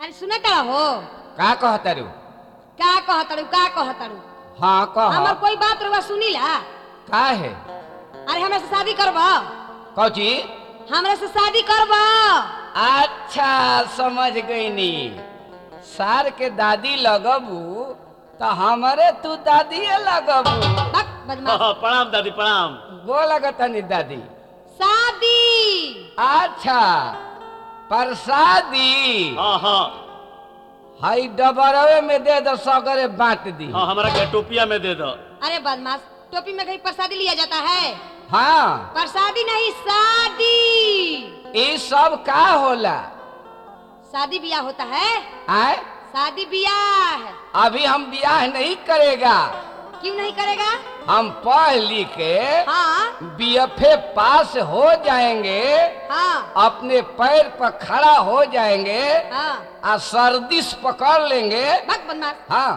अरे सुने करा हो का कहतरू का कहतड़ू का कहतड़ू हाँ कह हमर कोई बात रुआ सुनीला का है अरे हमरा से शादी करब कौची हमरा से शादी करब अच्छा समझ गई नी सार के दादी लगबू तो हमारे तू दादी लगबू बक बदमाश प्रणाम दादी प्रणाम गो लगतनी दादी शादी अच्छा प्रसादी हाँ हाँ हई डबरवे में दे दो सगरे बांट दी हाँ हमारा के टोपिया में दे दो अरे बदमाश टोपी में कहीं प्रसादी लिया जाता है हाँ प्रसादी नहीं शादी ये सब का होला शादी ब्याह होता है आए शादी ब्याह अभी हम ब्याह नहीं करेगा क्यों नहीं करेगा हम पढ़ लिख के हाँ बीएफए पास हो जाएंगे हाँ अपने पैर पर खड़ा हो जाएंगे हाँ और सर्दिश पकड़ लेंगे बक बदमाश हाँ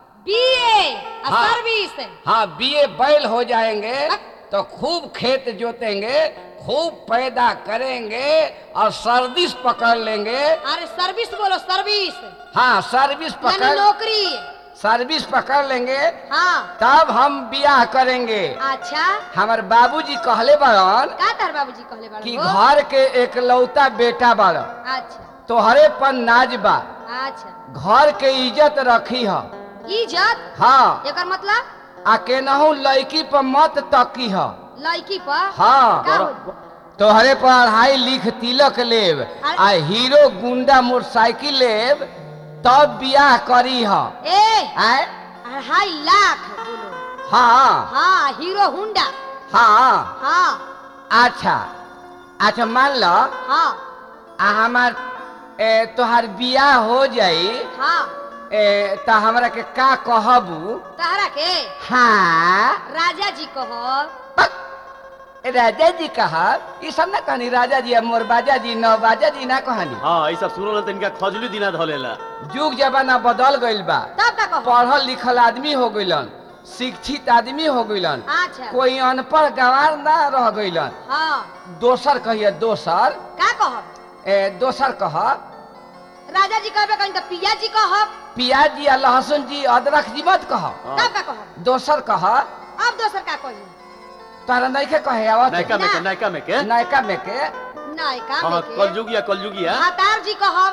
बीए हाँ। सर्विस हाँ बीए बैल हो जाएंगे बक। तो खूब खेत जोतेंगे खूब पैदा करेंगे और सर्दिश पकड़ लेंगे अरे सर्विस बोलो सर्विस हाँ सर्विस यानी पकड़ नौकरी सर्विस पकड़ लेंगे हाँ तब हम ब्याह करेंगे अच्छा हमार बाबूजी कहले बड़न का तार बाबूजी कहले बाड़े कि हो? घर के एकलौता बेटा बड़ अच्छा तोहरे पर नाज बा अच्छा घर के इज्जत रखी ह इज्जत हाँ एकर मतलब आ केनहू लड़की पर मत तकी ह लड़की पर हाँ का हो? तोहरे पर अढ़ाई लिख तिलक लेब आ हीरो गुंडा मोटरसाइकिल लेब तब ब्याह करी ह ए आय अढ़ाई लाख बोलो हाँ हाँ हीरो हुंडा हाँ हाँ अच्छा अच्छा मान लो हाँ आ हमार ए, तोहार बियाह हो जाई हाँ ए, त हमरा के का कहबू तहरा के हाँ राजा जी कहो राजा जी कहा ये सब ना कहनी राजा जी मोर बाजा जी नवाजा जी ना कहनी हाँ ये सब सुनो तो इनका खजली दिना धलेला युग जमाना बदल गइल बा तब का कहो पढ़ल लिखल आदमी हो गइलन शिक्षित आदमी हो गइलन अच्छा कोई अनपढ़ गंवार ना रह गइलन हाँ दोसर कहिए दोसर का कहो ए, दोसर कह राजा जी कहबे कहीं तो पिया जी कहो प्याज जी आ लहसुन जी अदरक जी मत कह हाँ। तब का कहो दोसर कह अब दोसर का कही तारा नइखे कहे आवत नायका में के नायका में के नायका में के नायका हाँ में के कलयुगिया कलयुगिया भातार जी कहो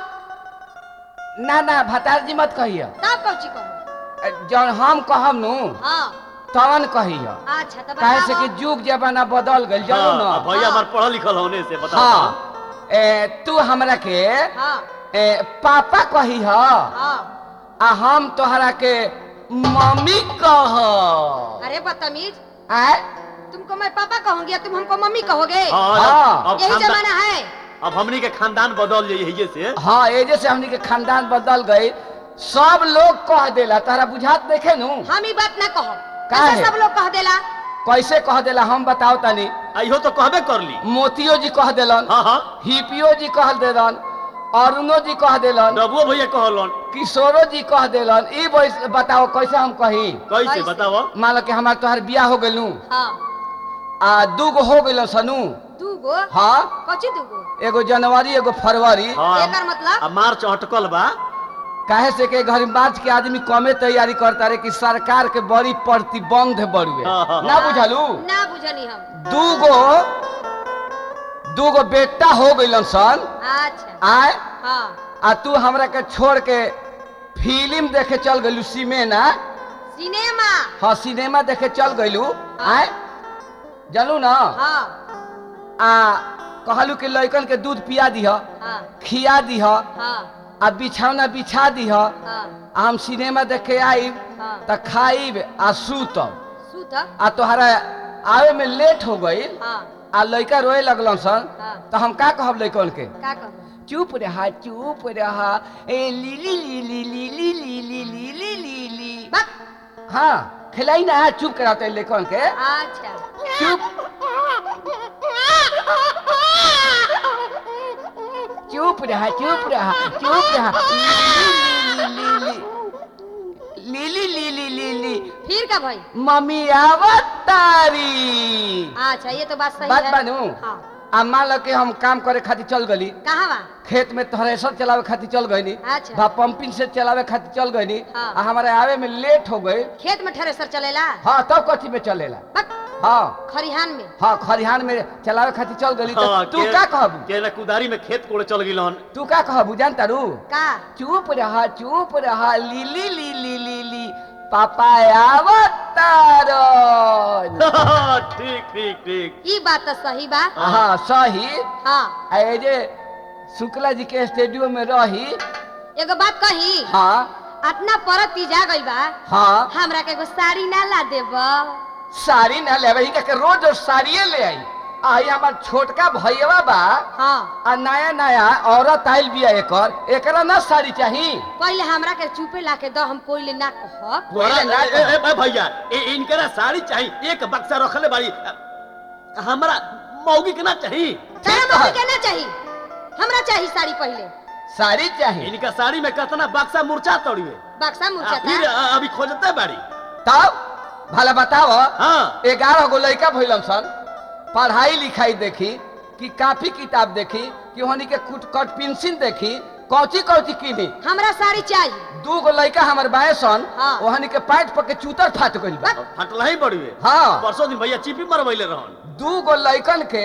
ना ना भतार जी मत कहिए तब कौची कहो जौन हम कहब नु हाँ तवन कहिए अच्छा तब काहे से बताओ कि युग जमाना बदल गइल जानो हाँ, ना अब भैया हमार पढ़ल लिखल होने से बता हाँ ए, तू हमरा के हाँ ए, पापा कही ह हाँ आ हम तोहरा के मम्मी कह अरे बदतमीज आय तुमको मैं पापा कहूंगी या तुम हमको मम्मी कहोगे हाँ हाँ। अब यही खानदान जमाना है अब हमनी के खानदान बदल जाइए यही से हाँ एजे से हमनी के खानदान बदल गई सब लोग कह देला तारा बुझात देखे नु हम ही बात ना कहो काहे? कैसे सब लोग कह देला कैसे कह देला हम बताओ तनी इहो तो कहबे कर ली मोतियो जी कह देलन हाँ हाँ हिपियो जी कह देलन अरुणो जी कह देलन डबुओ भैया कहलन किशोरो जी कह देलन ई बैस- बताओ कैसे हम कही कैसे कैसे? बताओ मान लो कि हमार तोहर बियाह हो गइलू हाँ आ दूगो हो गइल सनू दूगो हाँ कौची दूगो एगो जनवरी एगो फरवरी हाँ एकर मतलब आ मार्च अटकल बा काहे से के घर मार्च के आदमी कमे तैयारी करता रहे कि सरकार के बड़ी प्रतिबंध बढ़ुए हाँ, हाँ, ना बुझलू ना बुझनी हम दूगो दूगो बेटा हो गइलन सन अच्छा आय हाँ आ तू हमरा के छोड़ के फिल्म देखे चल गइलू सिनेमा सिनेमा हाँ सिनेमा देखे चल गइलू आय जानू ना हाँ आ कहलू कि लइकन के दूध पिया दिह हाँ खिया दिह हाँ आ बिछौना बिछा दिह आ हाँ हम सिनेमा देखे आइब हाँ त खाइब आ सूतब सूत आ तोहरा आवे में लेट हो गइल हाँ आ लइका रोए लगलन सन हाँ तो हम का कहब लइकन के का कहूँ चुप रहा चुप रहा ए लीली लीली लीली लीली लीली लीली बक हाँ खिलाई ना चुप कराते लइकन के अच्छा चुप चुप रहा चुप रहा चुप रहा लीली लीली लीली फिर का भाई मम्मी आवत तारी अच्छा ये तो बात सही बात है बानू हाँ आ मान लो कि हम काम करे खातिर चल गली कहाँ बा खेत में थ्रेसर चलावे खातिर चल गईनी अच्छा। बा पंपिंग से चलावे खातिर चल गईनी हाँ। आ हमारे आवे में लेट हो गई खेत में थ्रेसर चलेला हाँ तब कथी में चलेला बक, हाँ खरिहान में हाँ खरिहान में चलावे खातिर चल गली तो हाँ, तू के- का कहबू के ना कुदारी में खेत कोड़े चल गिलन तू का कहबू जानता रू का चुप रहा चुप रहा लीली ली ली ली ली पापा आवतारन ठीक ठीक ठीक ई बात तो सही बा हाँ सही हाँ आ जे शुक्ला जी के स्टूडियो में रही एगो बात कही हाँ अतना परत जा गई बा हाँ हमरा के एगो साड़ी ना ला देब साड़ी ना ले के रोज रोज साड़िए ले आई आई हमार छोटका भैया बा हाँ आ नया नया औरत आइल बिया एकर एकरा ना साड़ी चाही पहले हमरा के चुपे ला के दो हम कोई ले ना कहब तोरा ना ए- ए- ए- भैया ए- इनकरा साड़ी चाहिए एक बक्सा रखले बाड़ी हमरा मौगी के ना चाहिए तारा ठीक मम्मी है। के ना चाही हमरा चाही साड़ी पहले साड़ी चाही इनका साड़ी में कितना बक्सा मुरचा तोड़िए बक्सा आ, मुर्चा फिर अ, अभी खोजते बाड़ी तब भला बताओ हाँ ग्यारह गो लड़का भइलन सन पढ़ाई लिखाई देखी कि काफी किताब देखी कि होनी के कुट कट पेंसिल देखी कौची कौची किनी हमरा साड़ी चाहिए दू गो लड़का हमर बाए सन हाँ। ओहनी के पैंट पर के चूतर फाट गइल बा फटला ही बड़ुए हाँ परसों दिन भैया चिपी मरवैले रहन दू गो लड़कन के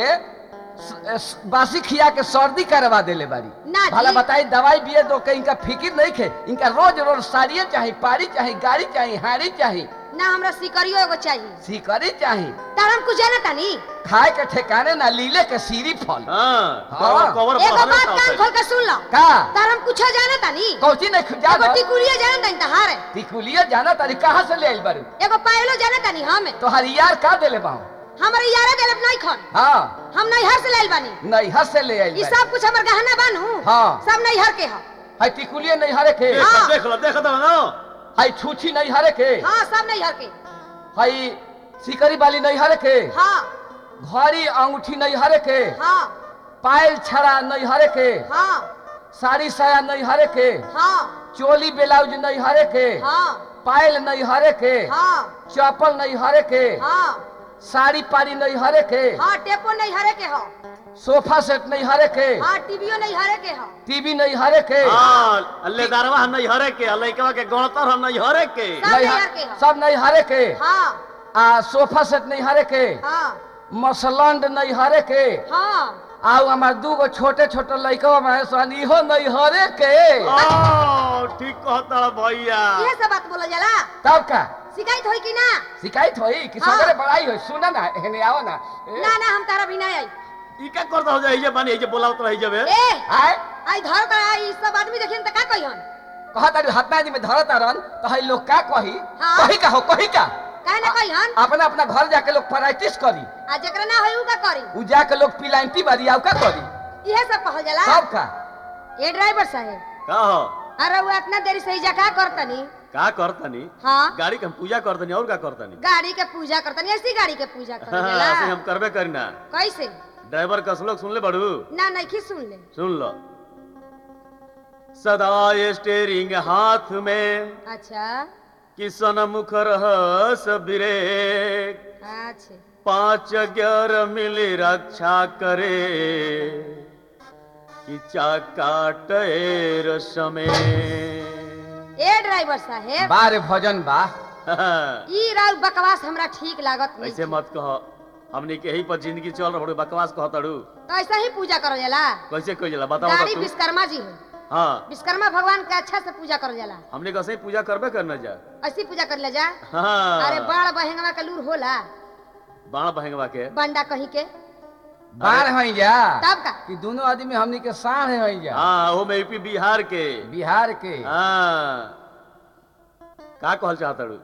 स- स- बासी खिया के सर्दी करवा देले बारी ना जी। भला बताई दवाई बिये दो के इनका फिकिर नहीं खे इनका रोज रोज साड़िए चाही पारी चाही गाड़ी चाही हाड़ी चाही ना हमरा सिकरियो एगो चाहिए सिकरी चाही तारा हम कुछ जाना तानी खाए के ठिकाने ना लीले के सीरी फल हाँ हाँ। कवर कवर एगो बहरे बात था कान उसे। खोल के सुन लो का तारा हम कुछ जाना तानी कौची नहीं खुजा एगो टिकुलिया जाना तानी तहार टिकुलिया जाना तारी कहाँ से ले आइल बारू एगो पायलो जाना तानी हम तो यार का देले बाहू हमरे यारे देलब नहीं खन हाँ हम नैहर से लाइल बानी नहीं हस से ले आइल ई बारी। सब कुछ हमर गहना बानू हाँ। सब नैहर के ह है टिकुलिया नहीं हरे के देख हाँ। देख लो देख दो ना है छूछी नहीं हरे के हाँ सब नैहर के है सिकरी वाली नहीं हरे के हाँ घड़ी अंगूठी नहीं हरे के हाँ पायल छड़ा नहीं हरे के हाँ साड़ी साया नहीं हरे के हाँ चोली ब्लाउज नहीं हरे के हाँ पायल नहीं हरे के हाँ चप्पल नहीं हरे के हाँ साड़ी पारी नहीं हरे के हाँ टेपो नैहरे के ह सोफा सेट नहीं हरे के हाँ टीवीओ नैहरे के ह टीवी नहीं हरे के हाँ अल्लेदारवा हम नहीं हरे के लइकवा के गणतर हम नहीं हरे के सब नहीं नैहर ह- के ह सब नहीं हरे के हाँ आ सोफा सेट नहीं हरे के हाँ मसलंड नहीं हरे के हाँ आउ हमार दू गो छोटे छोटे लड़का में सन इहो नहीं हरे के ओ, ठीक कहता भैया ये सब बात बोला जाला तब का शिकायत होई कि ना शिकायत होई कि हाँ। सगरे बड़ाई होई सुना ना हेने आओ ना ए, ना ना हम तारा भी ना आई ई का करता हो जाए ये बनी ये बोलावत रही जबे ए आए आई धर कर आई सब आदमी देखिन त का कहिहन कहा तारी हतना जी में धरत रन तो है लोग का कही हाँ। कही का हो कही का काहे ना कहिहन अपना अपना घर जाके लोग प्रैक्टिस करी आ जेकरा ना होई उ का करी उ जाके लोग पिलांटी बारी आउ का करी इहे सब कहल जाला सब का ए ड्राइवर साहब का हो अरे वो इतना देरी से जा का करतनी का करतनी हाँ गाड़ी के हम पूजा करतनी और का करतनी गाड़ी के पूजा करतनी ऐसी गाड़ी के पूजा कर हाँ, ऐसे हम करबे करीना कैसे ड्राइवर का श्लोक सुन ले बड़ू ना नहीं सुन ले सुन लो सदा स्टेरिंग हाथ में अच्छा किसन मुख रह सबरे अच्छा पांच ग्यार मिली रक्षा करे कि चाकाटेर समय ए ड्राइवर साहेब बारे भजन बा ई राउ बकवास हमरा ठीक लागत नहीं ऐसे मत कहो हमनी के यही पर जिंदगी चल रहा बकवास कह तड़ू तो ऐसा ही पूजा करल जाला कैसे कह जाला बताओ गाड़ी तो तू विश्वकर्मा जी है हाँ विश्वकर्मा भगवान के अच्छा से पूजा करल जाला हमने कैसे ही पूजा करबे करना जा ऐसी पूजा कर ले जा हाँ अरे बाड़ बहेंगवा के लूर होला बाण बहेंगवा के बंडा कहीं के बार हई जा तब का कि दोनों आदमी हमनी के साढ़ हई जा हाँ वो में यूपी बिहार के बिहार के हाँ का कहल चाहतड़ू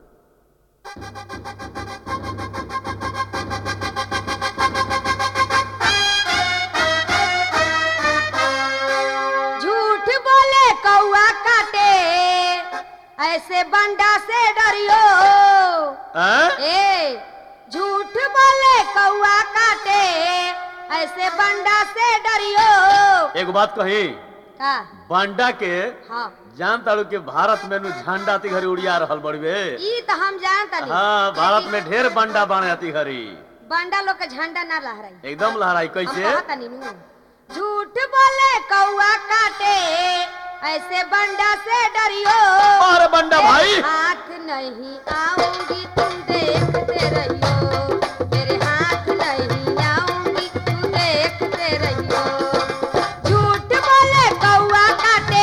झूठ बोले कौआ काटे ऐसे बंडा से डरियो हैं? ए झूठ बोले कौआ काटे ऐसे बंडा से डरियो एगो बात कही का बांडा के हाँ जान ताड़ू के भारत में नु झंडा ती घरी उड़िया रहल बड़वे ई तो हम जानता नहीं हाँ भारत में ढेर बंडा बाणे आती घरी बंडा लोग के झंडा ना लहराई एकदम लहराई कैसे हम कहता नीनू झूठ बोले कौआ काटे ऐसे बंडा से डरियो अरे बंडा मेरे भाई हाथ नहीं आऊंगी तुम देखते रहियो मेरे हाथ नहीं आऊंगी तुम देखते रहियो झूठ बोले कौआ काटे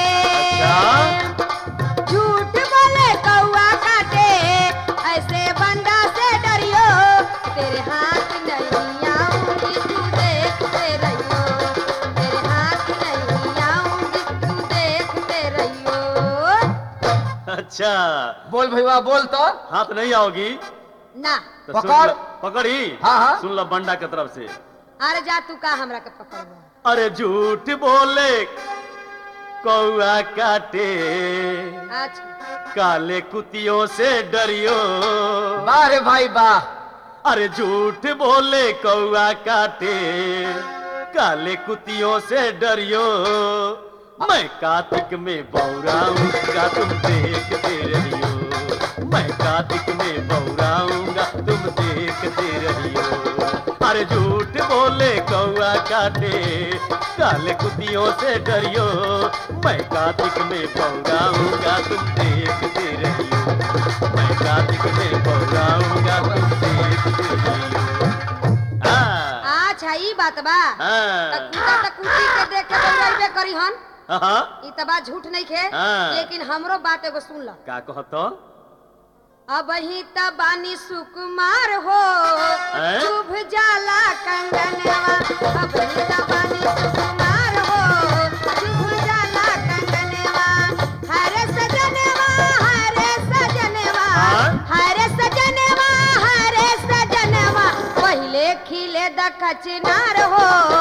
अच्छा। झूठ बोले कौआ काटे ऐसे बंडा से डरियो तेरे हाथ नहीं आऊंगी तू देखते रहियो तेरे हाथ नहीं आऊंगी तू देखते रहियो अच्छा बोल भैया बोल तो हाथ नहीं आओगी ना तो सुन पकड़। ल- पकड़ी हाँ, हाँ। सुन लो बंडा के तरफ से अरे जा तू का हमरा के पकड़वा अरे झूठ बोले कौआ काटे अच्छा काले कुतियों से डरियो वाह रे भाई वाह अरे झूठ बोले कौआ काटे काले कुतियों से डरियो मैं कार्तिक में बौराऊंगा तुम देखते रहियो मैं कार्तिक में बौराऊंगा तुम देखते रहियो अरे झूठ बोले कौआ काटे काले कुतियों से डरियो मैं कार्तिक में बौराऊंगा तुम देखते रहियो मैं कार्तिक में बौराऊंगा तुम देखते रहियो हाँ, अच्छा ई बात बा त हाँ, कुत्ता त कुत्ती के देख के बौराइबे करी हन हाँ, ई त बात झूठ नहीं खे हाँ। लेकिन हमरो बात एगो सुन ल का कहतो अब ही त बानी सुकुमार हो हैं? चुभ जाला कंगनवा अब ही त बानी सुकुमार हो चुभ जाला कंगनवा हरे सजनवा हरे सजनवा हाँ? हरे सजनवा हरे सजनवा पहिले खिले द कचनार हो